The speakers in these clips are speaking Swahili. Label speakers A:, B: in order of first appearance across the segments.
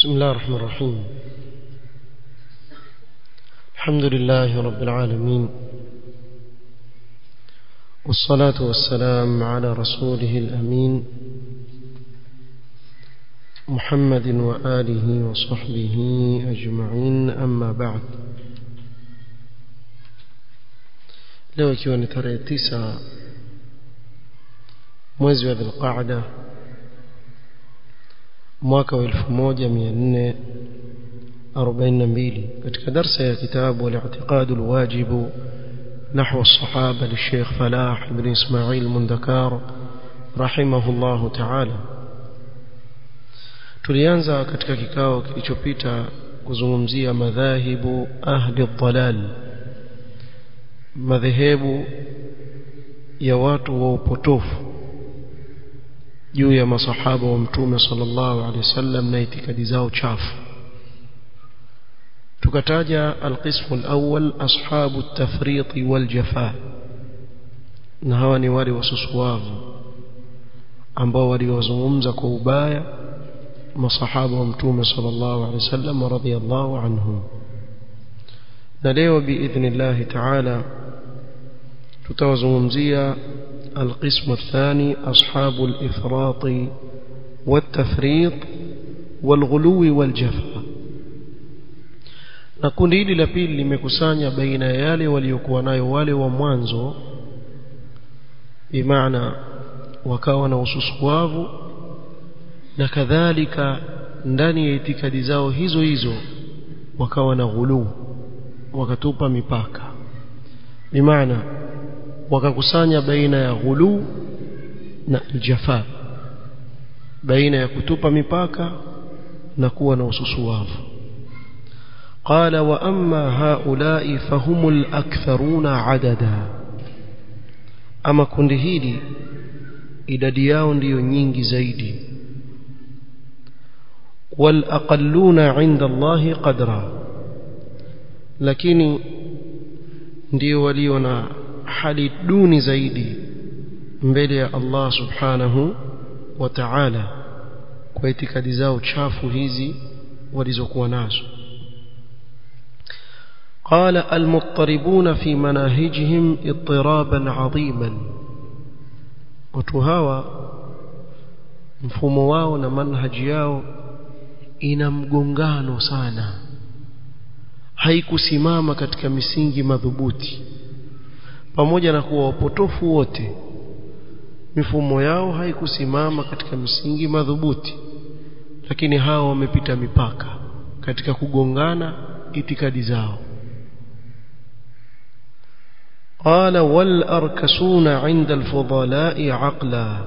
A: بسم الله الرحمن الرحيم الحمد لله رب العالمين والصلاة والسلام على رسوله الأمين محمد وآله وصحبه أجمعين أما بعد leo ikiwa ni tarehe tisa mwezi wa dhulqaada mwaka wa 1442 katika darsa ya kitabu al-i'tiqad al-wajib نحو الصحابة للشيخ فلاح بن إسماعيل المندكار رحمه الله تعالى tulianza katika kikao kilichopita kuzungumzia madhahibu ahli dhalal madhehebu ya watu wa upotofu juu ya masahaba wa mtume sallallahu alaihi wasallam na itikadi zao chafu tukataja alqismu alawwal ashabu at-tafriq wal-jafa na hawa ni wale wasusuavu ambao waliwazungumza kwa ubaya masahaba wa mtume sallallahu alaihi wasallam radhiyallahu anhum na leo biidhnillah ta'ala tutawazungumzia القسم الثاني أصحاب الإفراط والتفريط والغلو والجفاء na kundi hili la pili limekusanya baina ya yale waliokuwa nayo wale wa mwanzo bimaana wakawa na ususuwavu na kadhalika ndani ya itikadi zao hizo hizo wakawa na ghuluu wakatupa mipaka bimaana wakakusanya baina ya ghulu na aljafa baina ya kutupa mipaka na kuwa na ususuwavu قال واما هؤلاء فهم الاكثرون عددا اما kundi hili idadi yao ndiyo nyingi zaidi والأقلون عند الله قدرا lakini ndio walio na hali duni zaidi mbele ya Allah subhanahu wa ta'ala kwa itikadi zao chafu hizi walizokuwa nazo قال المضطربون في مناهجهم اضطرابا عظيما watu hawa mfumo wao na manhaji yao ina mgongano sana haikusimama katika misingi madhubuti pamoja na kuwa wapotofu wote mifumo yao haikusimama katika misingi madhubuti lakini hao wamepita mipaka katika kugongana itikadi zao قال والاركسون عند الفضلاء عقلا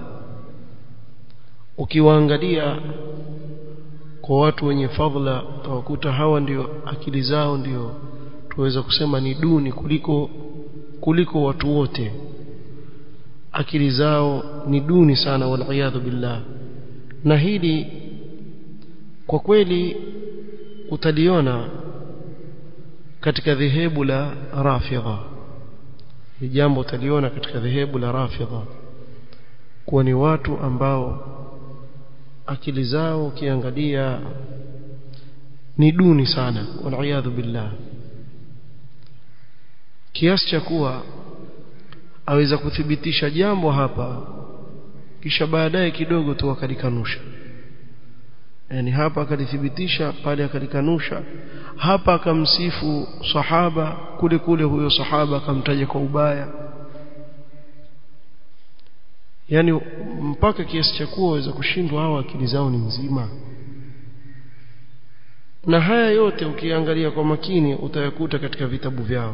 A: ukiwaangalia kwa watu wenye fadhila utawakuta hawa ndio akili zao ndio tuweza kusema ni duni kuliko kuliko watu wote akili zao ni duni sana waliyadhu billah na hili kwa kweli utaliona katika dhehebu la rafidha ni jambo utaliona katika dhehebu la rafidha kuwa ni watu ambao akili zao ukiangalia ni duni sana waliyadhu billah kiasi cha kuwa aweza kuthibitisha jambo hapa kisha baadaye kidogo tu akalikanusha yani hapa akalithibitisha pale akalikanusha hapa akamsifu sahaba kule kule huyo sahaba akamtaja kwa ubaya yani mpaka kiasi cha kuwa waweza kushindwa hawa akili zao ni nzima na haya yote ukiangalia kwa makini utayakuta katika vitabu vyao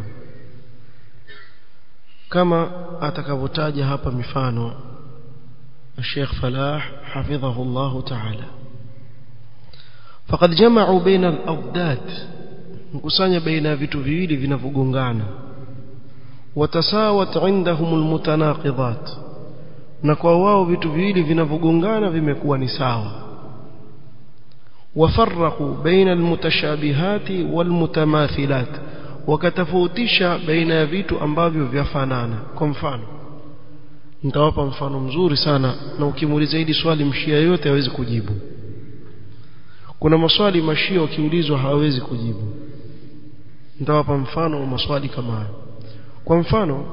A: kama atakavyotaja hapa mifano الشيخ فلاح حفظه الله تعالى فقد جمعوا بين الأضداد مكسانيا بين vitu viwili vinavogongana watasawat indahum almutanaqidat na kwa wao vitu viwili vinavogongana vimekuwa ni sawa wafarraqu baina almutashabihati walmutamathilat wakatofautisha baina ya vitu ambavyo vyafanana kwa mfano nitawapa mfano mzuri sana na ukimuuliza hili swali mshia yote hawezi kujibu kuna maswali mashia wakiulizwa hawawezi kujibu nitawapa mfano wa maswali kama hayo kwa mfano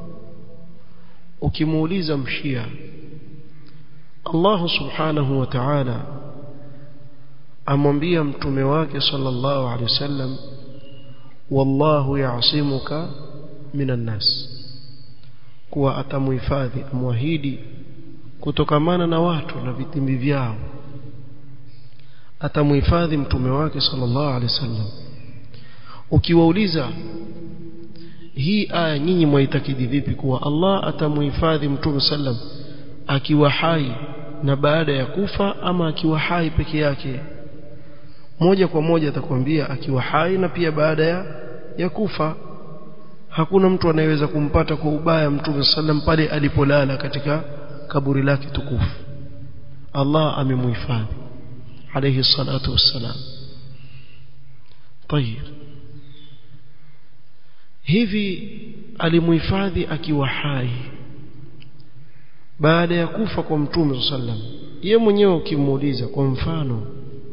A: ukimuuliza mshia Allah subhanahu wa ta'ala amwambia mtume wake sallallahu alaihi wasallam wallahu ya'simuka minan nas kuwa atamuhifadhi amwahidi kutokamana na watu na vitimbi vyao atamuhifadhi mtume wake sallallahu alaihi wasallam ukiwauliza hii aya nyinyi mwaitakidi vipi kuwa Allah atamuhifadhi mtume sallam akiwa hai na baada ya kufa ama akiwa hai peke yake moja kwa moja atakwambia akiwa hai na pia baada ya, ya kufa hakuna mtu anayeweza kumpata kwa ubaya mtume sallam pale alipolala katika kaburi lake tukufu Allah amemuhifadhi alayhi salatu wassalam طيب hivi alimuhifadhi akiwa hai baada ya kufa kwa mtume sallam ye mwenyewe ukimuuliza kwa mfano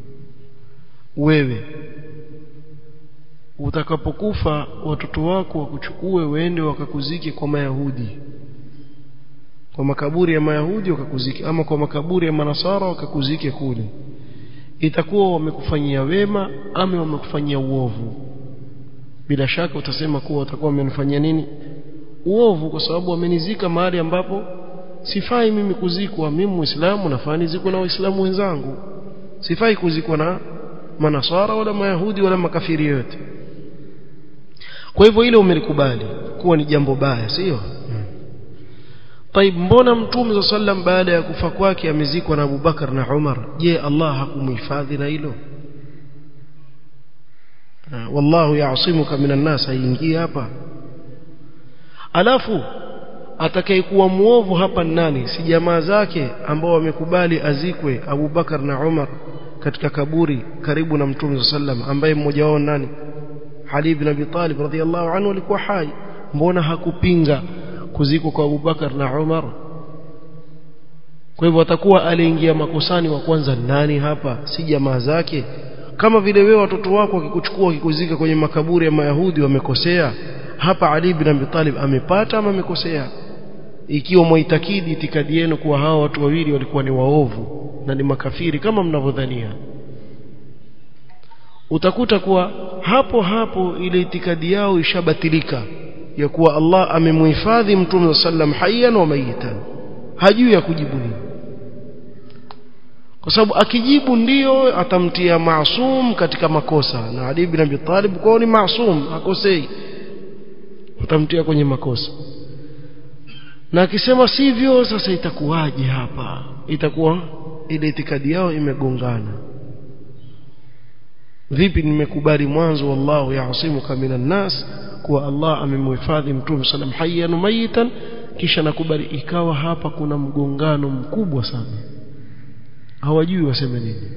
A: wewe utakapokufa watoto wako wakuchukue waende wakakuzike kwa mayahudi kwa makaburi ya mayahudi wakakuzike ama kwa makaburi ya manasara wakakuzike kule itakuwa wamekufanyia wema ama wamekufanyia uovu bila shaka utasema kuwa watakuwa wamenifanyia nini uovu kwa sababu wamenizika mahali ambapo sifai mimi kuzikwa mimi muislamu nafaa nizikwe na waislamu wenzangu sifai kuzikwa na manasara wala mayahudi wala makafiri yote kwa hivyo ile umelikubali kuwa ni jambo baya sio طيب mbona mtume za sallam baada ya kufa kwake amezikwa na Abubakar na Umar je Allah hakumhifadhi na hilo wallahu yaasimuka minan nas haingii hapa alafu atakayekuwa muovu hapa nani si jamaa zake ambao wamekubali azikwe Abubakar na Umar katika kaburi karibu na mtume sallam ambaye mmoja wao nani Ali ibn Abi Talib radhiyallahu anhu alikuwa hai mbona hakupinga kuzikwa kwa Abubakar na Umar kwa hivyo atakuwa aliingia makosani wa kwanza nani hapa si jamaa zake kama vile wewe watoto wako wakikuchukua wakikuzika kwenye makaburi ya Mayahudi wamekosea hapa Ali ibn Abi Talib amepata ama amekosea ikiwa mwaitakidi itikadi yenu kuwa hawa watu wawili walikuwa ni waovu na ni makafiri kama mnavyodhania utakuta kuwa hapo hapo ile itikadi yao ishabatilika ya kuwa Allah amemhifadhi mtume sallam hayyan wa mayitan hajui ya kujibu nini kwa sababu akijibu ndiyo atamtia maasum katika makosa na Ali ibn Abi Talib kwao ni maasum hakosei utamtia kwenye makosa na akisema sivyo sasa itakuwaje hapa itakuwa ile itikadi yao imegongana vipi nimekubali mwanzo wallahu yaasimuka minan nas kuwa Allah amemhifadhi mtume sallam hayyan mayitan kisha nakubali ikawa hapa kuna mgongano mkubwa sana hawajui waseme nini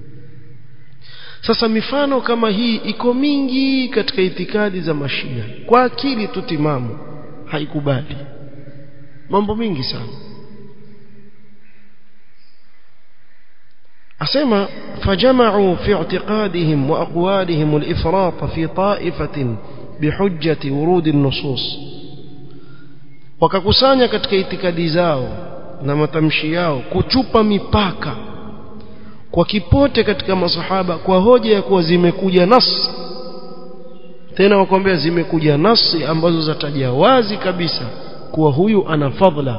A: sasa mifano kama hii iko mingi katika itikadi za mashia kwa akili tu timamu haikubali mambo mingi sana asema fajama'u fi i'tiqadihim wa aqwalihim al-ifrat fi ta'ifatin bihujjati wurud an-nusus wakakusanya katika itikadi zao na matamshi yao kuchupa mipaka kwa kipote katika masahaba kwa hoja ya kuwa zimekuja nas tena wakwambia zimekuja nasi ambazo zataja wazi kabisa kuwa huyu ana fadhila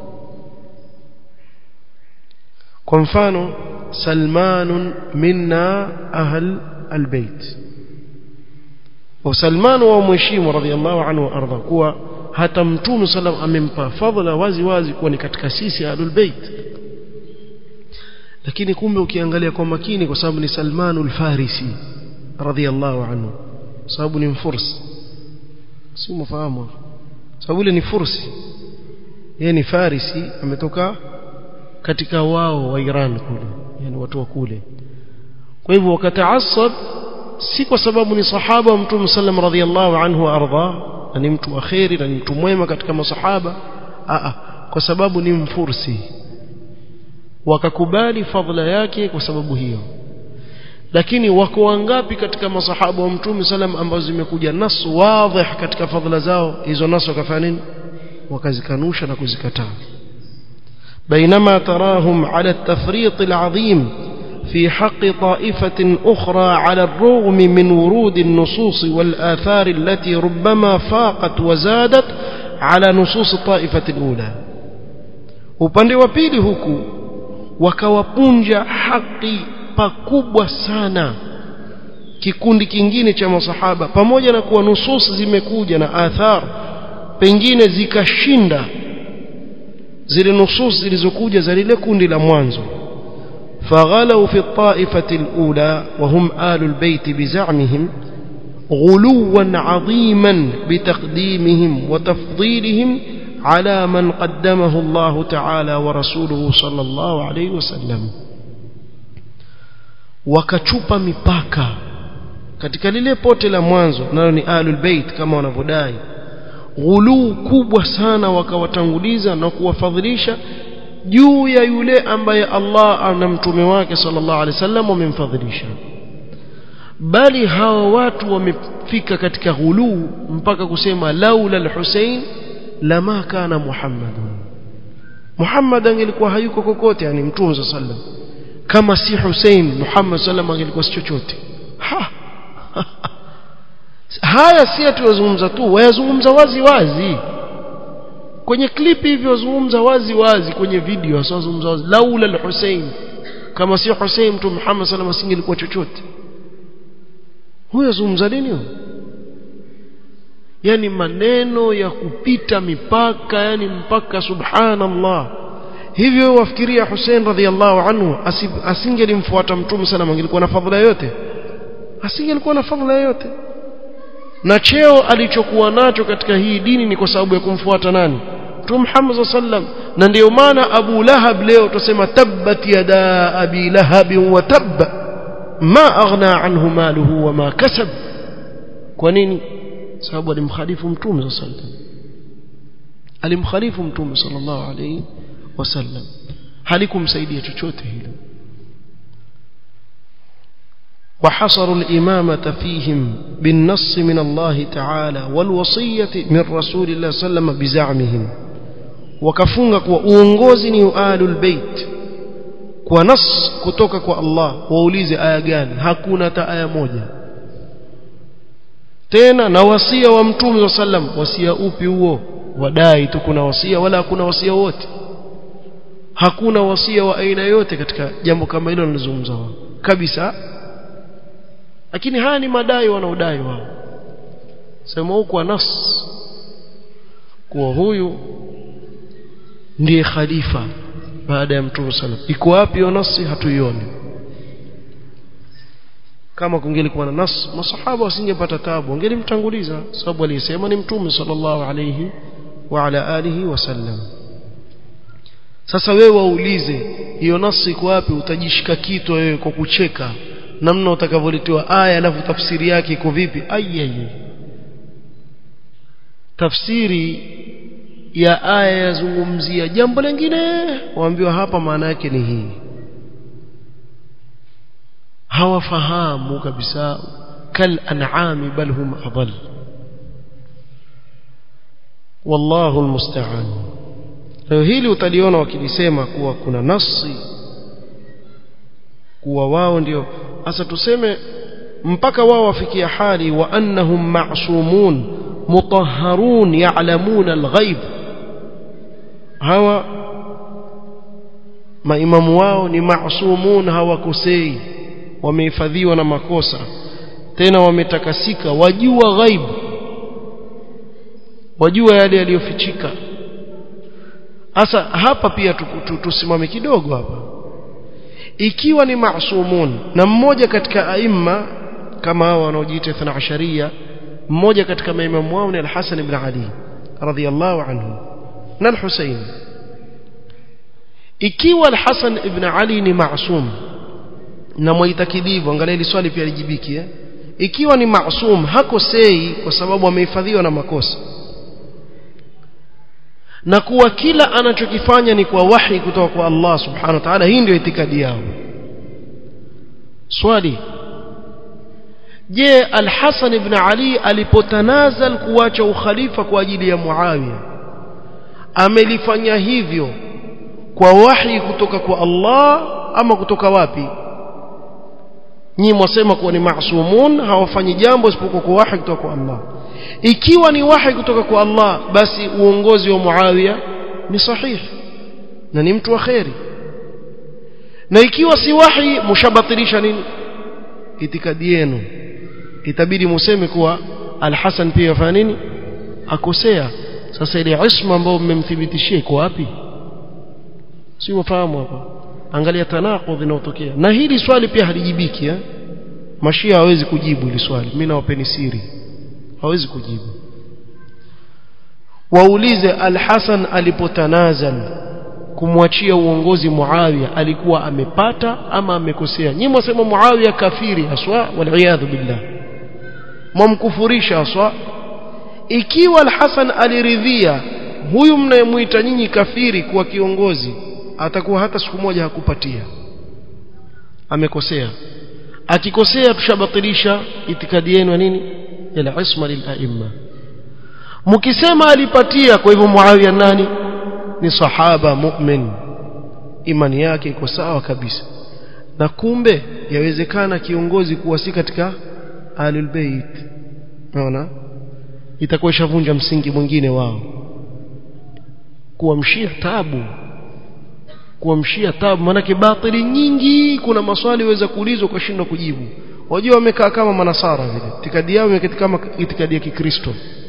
A: kwa mfano salmanun minna ahl albayt wa salman wa mheshimu radhiallahu anhu arda kuwa hata mtume sallam amempa fadhila wazi wazi kuwa ni katika sisi ahlul bait lakini kumbe ukiangalia kwa makini kwa sababu ni salmanul farisi radhiallahu anhu sababu ni mfursi si mfahamu sababu ile ni fursi yeye ni farisi ametoka katika wao wa Iran kule yani watu wa kule kwa hivyo wakataasab si kwa sababu ni sahaba wa mtume sallam radhiallahu anhu arda na ni mtu wa khairi na ni mtu mwema katika masahaba a kwa sababu ni mfursi wakakubali fadhila yake kwa sababu hiyo lakini wako wangapi katika masahaba wa mtume salam ambazo zimekuja nas wadhih katika fadhila zao hizo nas wakafanya nini wakazikanusha na kuzikataa بينما تراهم على التفريط العظيم في حق طائفة أخرى على الرغم من ورود النصوص والآثار التي ربما فاقت وزادت على نصوص الطائفة الأولى upande wa pili huku wakawapunja haki pakubwa sana kikundi kingine cha masahaba pamoja na kuwa nusus zimekuja na athar pengine zikashinda zile nusus zilizokuja za lile kundi la mwanzo فغلوا في الطائفة الأولى وهم آل البيت بزعمهم غلوا عظيما بتقديمهم وتفضيلهم على من قدمه الله تعالى ورسوله صلى الله عليه وسلم wakachupa mipaka katika lile pote la mwanzo nalo ni ahlul bait kama wanavyodai ghuluu kubwa sana wakawatanguliza na kuwafadhilisha juu ya yule ambaye Allah na mtume wake sallallahu alaihi wasallam wamemfadhilisha bali hawa watu wamefika katika ghuluu mpaka kusema laula al-Husayn lama kana Muhammadun Muhammad angelikuwa hayuko kokote yani mtume sallallahu alaihi wasallam kama si Hussein Muhammad sallam angelikuwa si chochote ha. haya si atuyazungumza tu wayazungumza wazi wazi kwenye klipi hivyo wazungumza wazi wazi kwenye video wazungumza wazi laula al-Hussein kama si Hussein mtu Muhammad sallam asingelikuwa chochote huyo zungumza nini huyo yani maneno ya kupita mipaka yani mpaka subhanallah hivyo wafikiria Hussein radhiallahu anhu asingelimfuata mtume sana angelikuwa na fadhila yote asingelikuwa na fadhila yote na cheo alichokuwa nacho katika hii dini ni kwa sababu ya kumfuata nani mtume Muhammad sallam na ndio maana Abu Lahab leo tusema tabbat yada abi lahab wa tabb ma aghna anhu maluhu wa ma kasab kwa nini sababu alimkhalifu mtume sallam alimkhalifu mtume sallallahu alayhi wasallam halikumsaidia chochote hilo وحصروا الإمامة فيهم بالنص من الله تعالى والوصية من رسول الله صلى الله عليه وسلم بزعمهم وكفونك وأونغوزني آل البيت ونص كتوكك الله وأوليز آية gani hakuna ta aya moja tena na wasia wa mtume sallam wasia upi huo wadai tu kuna wasia wala hakuna wasia wote hakuna wasia wa aina yote katika jambo kama hilo linazungumza wao kabisa lakini haya ni madai wanaodai wao sema huko nas kuwa huyu ndiye khalifa baada ya mtume sallam iko wapi hiyo nasi hatuioni kama kungelikuwa na nas masahaba wasingepata tabu wangelimtanguliza sababu aliyesema ni mtume sallallahu alayhi wa ala alihi wasallam sasa wewe waulize hiyo nasi iko wapi utajishika kitwa wewe kwa kucheka namna utakavyoletewa aya alafu tafsiri yake iko vipi ayaye tafsiri ya aya yazungumzia jambo lingine waambiwa hapa maana yake ni hii hawafahamu kabisa kal an'ami bal hum adall wallahu almusta'an leo hili utaliona wakilisema kuwa kuna nasi kuwa wao ndio hasa tuseme mpaka wao wafikia hali wa annahum ma'sumun mutahharun ya'lamuna al-ghaib hawa maimamu wao ni ma'sumun hawakosei wamehifadhiwa na makosa tena wametakasika wajua ghaibu wajua yale yaliyofichika hasa hapa pia tusimame kidogo hapa ikiwa ni maasumun na mmoja katika aima kama hao wanaojiita ithna asharia mmoja katika maimamu wao ni al-Hasan ibn Ali radhiyallahu anhu na al-Husayn ikiwa al-Hasan ibn Ali ni maasum na mwaitakidivu angalia hili swali pia lijibiki eh? ikiwa ni maasum hakosei kwa sababu amehifadhiwa na makosa na kuwa kila anachokifanya ni kwa wahi kutoka kwa Allah subhanahu wa ta'ala hii ndio itikadi yao swali je al-Hasan ibn Ali alipotanazal kuacha ukhalifa kwa ajili ya Muawiya amelifanya hivyo kwa wahi kutoka kwa Allah ama kutoka wapi nyinyi mwasema kuwa ni maasumun hawafanyi jambo isipokuwa kwa wahi kutoka kwa Allah ikiwa ni wahi kutoka kwa Allah basi uongozi wa Muawiya ni sahihi na ni mtu wa kheri na ikiwa si wahi mshabatilisha nini itikadi yenu itabidi museme kuwa al-Hasan pia afanya nini akosea sasa ile isma ambayo mmemthibitishia iko wapi si wafahamu hapa angalia tanaqudh inayotokea na hili swali pia halijibiki eh mashia hawezi kujibu hili swali mimi nawapeni siri hawezi kujibu waulize al-Hasan alipotanazal kumwachia uongozi Muawiya alikuwa amepata ama amekosea nyinyi mwasema Muawiya kafiri haswa waliyadhu billah mwamkufurisha haswa ikiwa al-Hasan aliridhia huyu mnayemuita nyinyi kafiri kuwa kiongozi atakuwa hata siku moja hakupatia amekosea akikosea tushabatilisha itikadi yenu nini ila isma lil aimma mkisema alipatia kwa hivyo Muawiya nani ni sahaba mu'min imani yake iko sawa kabisa na kumbe yawezekana kiongozi kuwa si katika ahlul bait unaona itakuwa ishavunja msingi mwingine wao kuamshia tabu kuamshia tabu maanake batili nyingi kuna maswali waweza kuulizwa kwa shindo kujibu wajua wamekaa kama manasara vile itikadi yao imeketi kama itikadi ya kikristo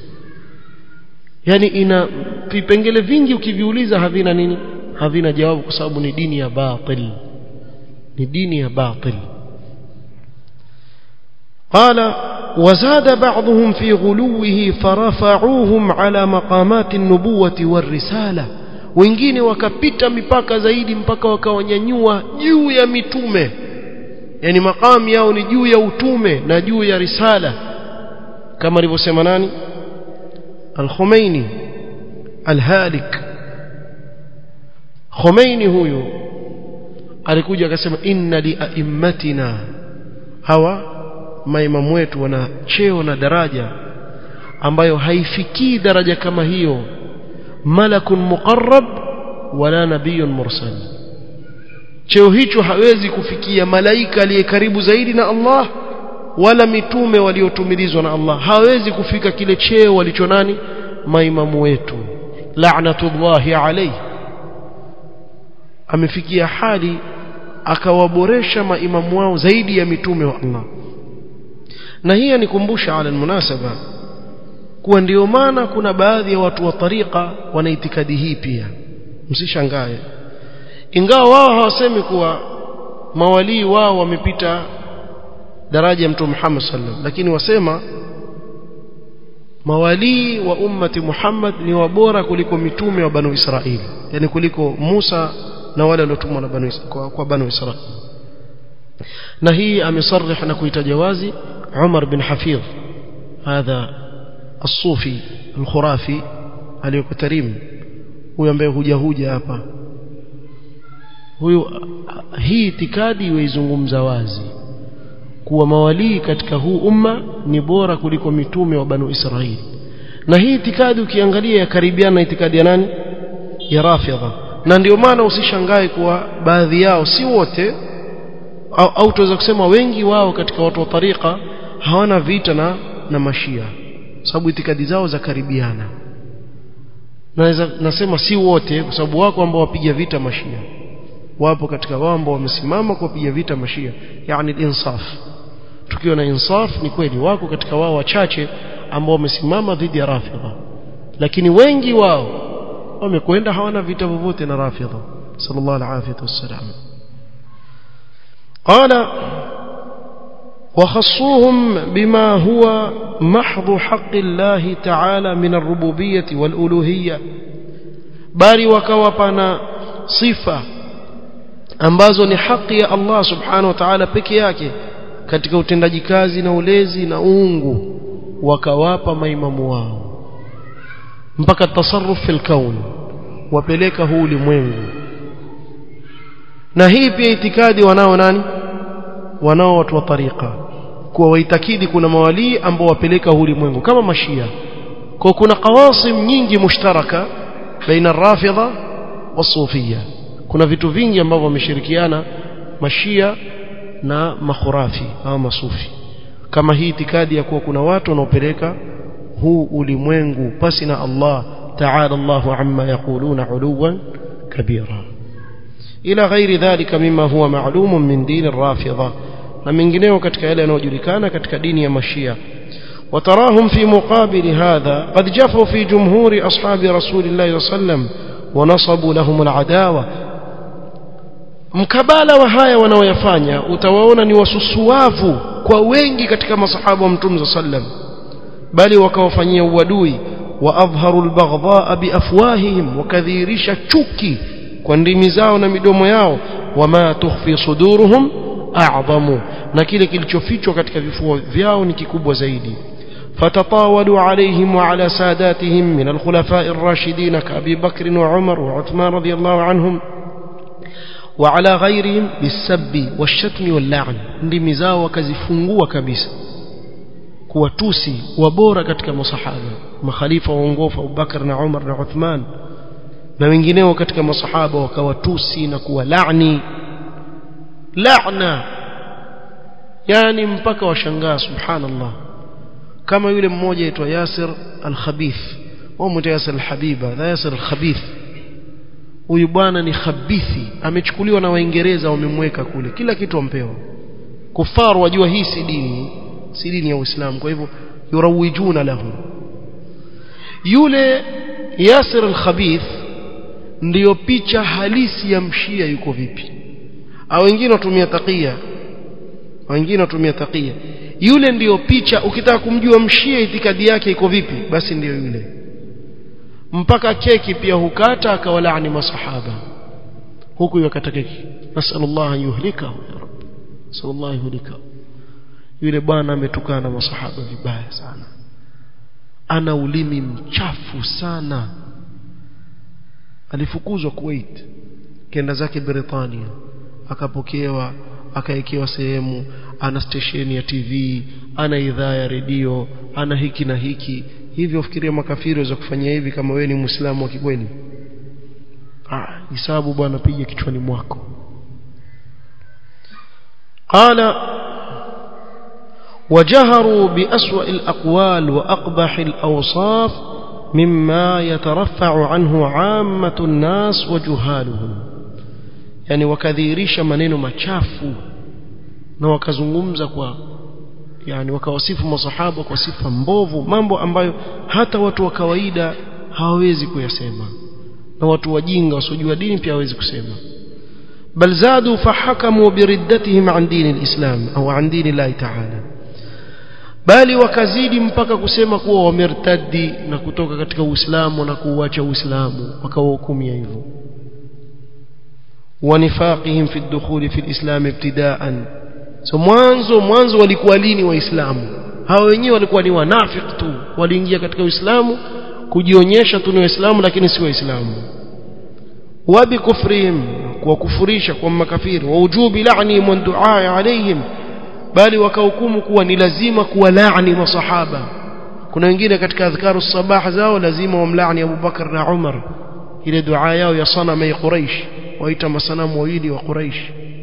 A: yani ina vipengele vingi ukiviuliza havina nini havina jawabu kwa sababu ni dini ya batil ni dini ya batil قال وزاد بعضهم في غلوه فرفعوهم على مقامات النبوة والرسالة wengine wakapita mipaka zaidi mpaka wakawanyanyua juu ya mitume yani makamu yao ni juu ya utume na juu ya risala kama alivyosema nani al-Khomeini al-Halik Khomeini huyu alikuja akasema inna li aimmatina hawa maimamu wetu wana cheo na daraja ambayo haifikii daraja kama hiyo malakun muqarrab wala nabiyyun mursal cheo hicho hawezi kufikia malaika aliye karibu zaidi na Allah wala mitume waliotumilizwa na Allah hawezi kufika kile cheo walicho nani maimamu wetu la'natullahi alayhi amefikia hali akawaboresha maimamu wao zaidi ya mitume wa Allah na hii anikumbusha ala munasaba kuwa ndio maana kuna baadhi ya watu wa tariqa wana itikadi hii pia msishangae ingawa wao hawasemi kuwa mawalii wao wamepita daraja ya mtume Muhammad sallam lakini wasema mawalii wa ummati Muhammad ni wabora kuliko mitume wa banu Israili yani kuliko Musa na wale waliotumwa na banu kwa, kwa banu Israili na hii amesarih na kuitaja wazi Umar bin Hafidh hadha الصوفي الخرافي aliyokutarim huyu ambaye huja huja hapa huyu hii itikadi waizungumza wazi kuwa mawalii katika huu umma ni bora kuliko mitume wa banu Israili na hii itikadi ukiangalia yakaribiana na itikadi ya nani ya Rafidha na ndio maana usishangae kuwa baadhi yao si wote au, au tuweza kusema wengi wao katika watu wa tariqa hawana vita na na mashia sababu itikadi zao za karibiana naweza nasema si wote kwa sababu wako ambao wapiga vita mashia wapo katika wao ambao wamesimama kuwapiga vita mashia yani insaf tukiwa na insaf ni kweli wako katika wao wachache ambao wamesimama dhidi ya rafidha lakini wengi wao wamekwenda hawana vita vyovyote na rafidha sallallahu alaihi wasallam qala وخصوهم بما هو محض حق الله تعالى من الربوبية والألوهية bali wakawapana sifa ambazo ni haki ya Allah subhanahu wa ta'ala peke yake katika utendaji kazi na ulezi na uungu wakawapa maimamu wao mpaka tasarruf fil kaun wapeleka huu ulimwengu na hii pia itikadi wanao nani wanao watu wa tariqa kuwa waitakidi kuna mawalii ambao wapeleka ulimwengu kama mashia kwa kuna qawasim nyingi mushtaraka baina rafidha wasufia kuna vitu vingi ambavyo wameshirikiana mashia na makhurafi au masufi kama hii itikadi ya kuwa kuna watu wanaopeleka huu ulimwengu pasi na Allah ta'ala Allahu amma yaquluna uluwan kabira ila ghairi dhalika mima huwa ma'lumun min din ar-rafidha na mengineo katika yale yanayojulikana katika dini ya mashia وتراهم في مقابل هذا قد جفوا في جمهور أصحاب رسول الله صلى الله عليه وسلم ونصبوا لهم العداوة mkabala wa haya wanaoyafanya utawaona ni wasusuavu kwa wengi katika masahaba wa mtume sallam bali wakawafanyia uadui wa adhharu albaghdha biafwahihim wakadhihirisha chuki kwa ndimi zao na midomo yao wama tukhfi suduruhum a'zamu na kile kilichofichwa katika vifua vyao ni kikubwa zaidi فتطاولوا عليهم وعلى ساداتهم من الخلفاء الراشدين كأبي بكر وعمر وعثمان رضي الله عنهم وعلى غيرهم بالسب والشتم واللعن ndimi zao wakazifungua kabisa kuwatusi wabora katika masahaba makhalifa waongofu Abubakar na Umar na Uthman na wengineo katika masahaba wakawatusi na kuwalaani laana yani mpaka washangaa subhanallah kama yule mmoja aitwa Yasir al-Khabith wao mtu Yasir al-Habiba na Yasir al-Khabith huyu bwana ni khabithi amechukuliwa na waingereza wamemweka kule kila kitu ampewa kufaru wajua hii si dini si dini ya Uislamu kwa hivyo yurawijuna lahu yule Yasir al-Khabith ndiyo picha halisi ya mshia yuko vipi au wengine watumia takia wengine watumia takia yule ndiyo picha ukitaka kumjua mshia itikadi yake iko vipi basi ndiyo yule mpaka keki pia hukata akawalaani masahaba huku yakata keki nasallallahu an yuhlikahu ya rab sallallahu yuhlikahu yule bwana ametukana masahaba vibaya sana ana ulimi mchafu sana alifukuzwa Kuwait kenda zake Britania akapokewa akaekewa sehemu ana stesheni ya TV ana idhaa ya redio ana hiki na hiki hivyo fikiria makafiri waweza kufanya hivi kama wewe ni muislamu wa kikweli ah hisabu bwana piga kichwani mwako قال وجهروا بأسوأ الأقوال وأقبح الأوصاف مما يترفع عنه عامة الناس وجهالهم يعني وكذيرش maneno machafu na wakazungumza kwa yani wakawasifu masahaba kwa sifa mbovu mambo ambayo hata watu wa kawaida hawawezi kuyasema na watu wajinga wasiojua dini pia hawezi kusema bal zadu fahakamu biriddatihim an dini alislam au an dini Allah ta'ala bali wakazidi mpaka kusema kuwa wamertadi na kutoka katika Uislamu na kuuacha Uislamu wakawahukumia hivyo wanifaqihim fi ad-dukhul fi al-islam ibtida'an so mwanzo mwanzo walikuwa lini waislamu hao wenyewe walikuwa ni wanafiki tu waliingia katika uislamu kujionyesha tu ni waislamu lakini si waislamu wabi kufrihim kwa kufurisha kwa makafiri wa ujubi la'ni wa du'a alaihim bali wakahukumu kuwa ni lazima kuwalaani masahaba kuna wengine katika adhkaru sabah zao lazima wamlaani Abu Bakar na Umar ile dua yao ya sanama ya Quraysh waita masanamu wawili wa Quraysh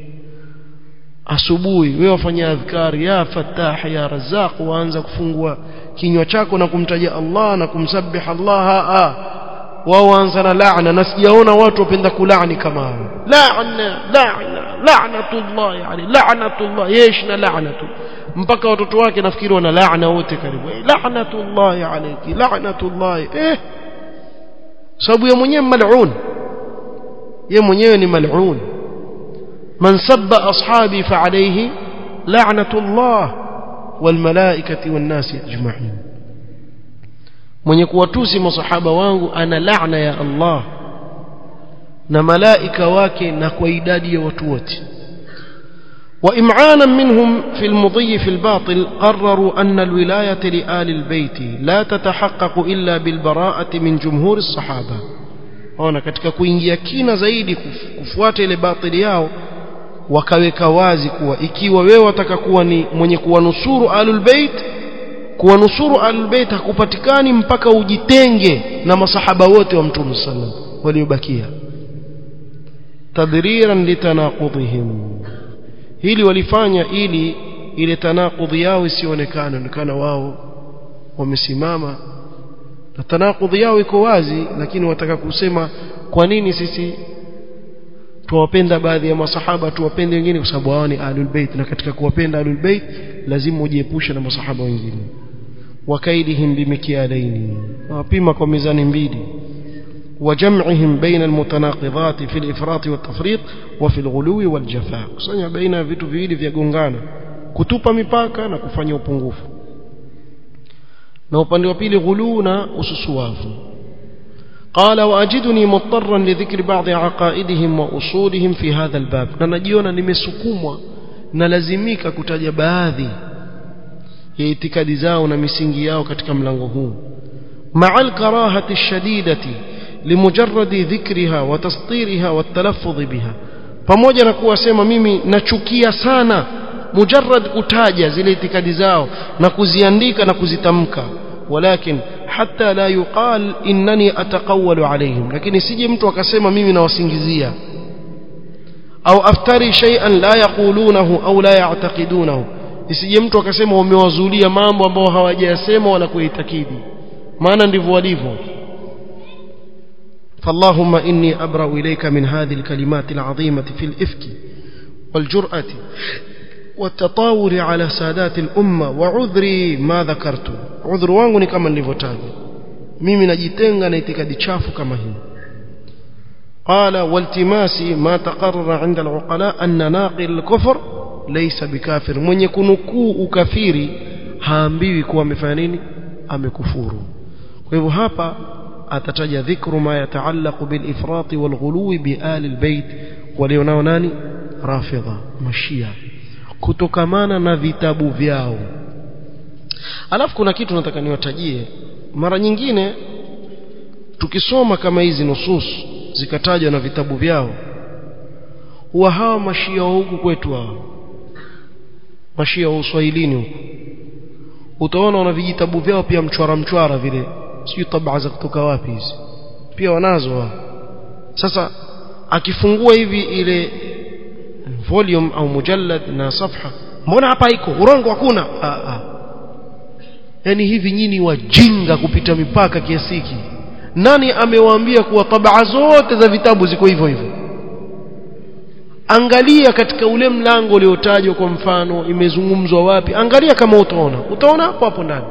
A: asubuhi wewe wafanya adhkari ya fatah ya razaq waanza kufungua kinywa chako na kumtaja Allah na kumsabih Allah a wao waanza na laana na sijaona watu wapenda kulaani kama hao laana laana la'natullah yani la'natullah yesh na la'natu mpaka watoto wake nafikiri wana laana wote karibu la'natullah alayki la'natullah eh sababu ya mwenyewe mal'un yeye mwenyewe ni mal'un من سب أصحابي فعليه لعنة الله والملائكة والناس أجمعين من يكواتوسي مصحابة وانغو أنا لعنة يا الله na malaika wake na kwa idadi ya watu wote وإمعانا منهم في المضي في الباطل قرروا أن الولاية لآل البيت لا تتحقق إلا بالبراءة من جمهور الصحابة هنا katika kuingia kina zaidi kufuata ile batili yao wakaweka wazi kuwa ikiwa wewe wataka kuwa ni mwenye kuwanusuru ahlul bait kuwanusuru ahlul bait hakupatikani mpaka ujitenge na masahaba wote wa mtume sallam waliobakia tadhriran litanaqudhihim hili walifanya ili ile tanaqudhi yao isionekane onekana wao wamesimama na tanaqudhi yao iko wazi lakini wataka kusema kwa nini sisi tuwapenda baadhi ya masahaba tuwapende wengine kwa sababu hao ni ahlul bait na katika kuwapenda ahlul bait lazima ujiepushe na masahaba wengine wakaidihim bimikialaini wapima kwa mizani mbili وجمعهم بين المتناقضات في الإفراط والتفريط وفي الغلو والجفاء kusanya baina vitu viwili vya gongana kutupa mipaka na kufanya upungufu na upande wa pili ghulu na ususuwavu قال واجدني مضطرا لذكر بعض عقائدهم واصولهم في هذا الباب na najiona nimesukumwa na lazimika kutaja baadhi ya itikadi zao na misingi yao katika mlango huu مع الكراهه الشديده لمجرد ذكرها وتسطيرها والتلفظ بها pamoja na kuwa sema mimi nachukia sana mujarrad kutaja zile itikadi zao na kuziandika na kuzitamka walakin hatta la yuqal innani ataqawwalu alaihim lakini sije mtu akasema mimi nawasingizia au aftari shay'an la yaqulunahu au la ya'taqidunahu isije mtu akasema wamewazulia mambo ambayo hawajayasema wala kuitakidi maana ndivyo walivyo فاللهم إني أبرأ إليك من هذه الكلمات العظيمة في الإفك والجرأة والتطاول على سادات الأمة وعذري ما ذكرت عذر wangu ni kama nilivyotaja mimi najitenga na itikadi chafu kama hii قال والتماس ما تقرر عند العقلاء أن ناقل الكفر ليس بكافر من يكونكuu ukafiri haambiwi kuwa amefanya nini amekufuru kwa hivyo hapa atataja dhikru ma yataallaqu bil ifrat wal ghuluwi bi ali al bait walionao nani rafidha mashia kutokamana na vitabu vyao alafu kuna kitu nataka niwatajie mara nyingine tukisoma kama hizi nusus zikatajwa na vitabu vyao huwa hawa mashia wa huku kwetu hawa mashia wa uswahilini huku utaona wana vijitabu vyao pia mchwara mchwara vile sijui tabaa za kutoka wapi hizi pia wanazo wao sasa akifungua hivi ile volume au mujallad na safha mbona hapa iko urongo hakuna yani hivi nyinyi wajinga kupita mipaka kiasi hiki nani amewaambia kuwa tabaa zote za vitabu ziko hivyo hivyo angalia katika ule mlango uliotajwa kwa mfano imezungumzwa wapi angalia kama utaona utaona hapo hapo ndani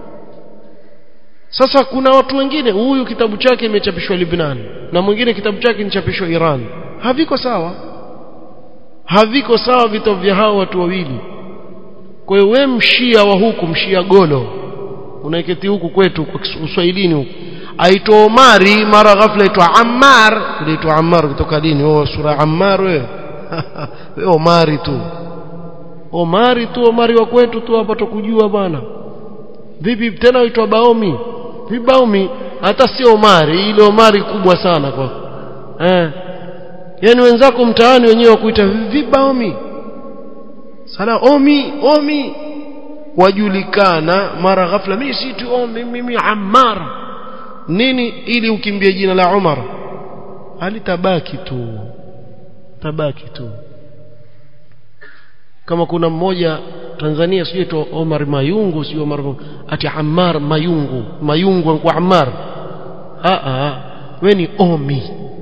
A: sasa kuna watu wengine huyu kitabu chake imechapishwa Lebanon na mwingine kitabu chake nichapishwa Iran haviko sawa haviko sawa vitabu vya hao watu wawili kwa hiyo wewe mshia wa huku mshia golo unaiketi huku kwetu kwa Kiswahilini huku aitwa Omari mara ghafla aitwa Ammar uliitwa Ammar kutoka dini oh sura Ammar wewe wewe Omari tu Omari tu Omari wa kwetu tu hapa tukujua bwana vipi tena uitwa Baomi vibaomi hata sio Omari ile Omari kubwa sana kwa eh yani wenzako mtaani wenyewe wakuita vibaomi sala omi omi wajulikana mara ghafla mimi si tu omi mimi Ammar nini ili ukimbie jina la Umar alitabaki tu tabaki tu kama kuna mmoja Tanzania sijui tu Omar Mayungu sio Omar ati Ammar Mayungu Mayungu kwa Ammar a a we ni Omi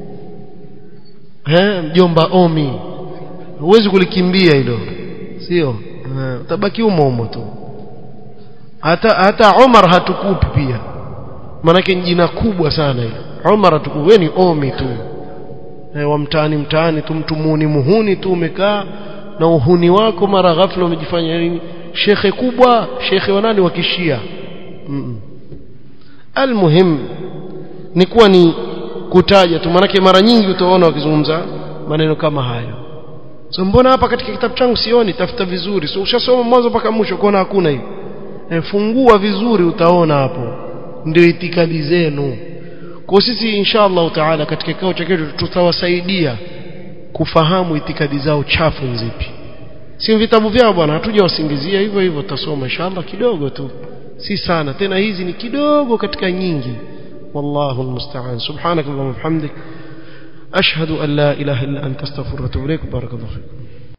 A: eh mjomba Omi huwezi kulikimbia hilo sio utabaki umo umo tu hata hata Omar hatukupi pia manake ni jina kubwa sana hilo Omar hatukupi we ni Omi tu eh, wa mtaani mtaani tu mtu muhuni muhuni tu umekaa na uhuni wako mara ghafla umejifanya nini shekhe kubwa shekhe wa nani wa kishia mm -mm. almuhim ni kuwa ni kutaja tu manake mara nyingi utaona wakizungumza maneno kama hayo so mbona hapa katika kitabu changu sioni tafuta vizuri so ushasoma mwanzo mpaka mwisho kuona hakuna hivi e, fungua vizuri utaona hapo ndio itikadi zenu kwa sisi insha Allah taala katika kikao cha kesho tutawasaidia kufahamu itikadi zao chafu nzipi si vitabu vyao bwana hatuja wasingizia hivyo hivyo tutasoma inshallah kidogo tu si sana tena hizi ni kidogo katika nyingi wallahu almusta'an subhanakallahumma wa bihamdik ashhadu an la ilaha illa anta astaghfiruka wa atubu ilaik barakallahu fiik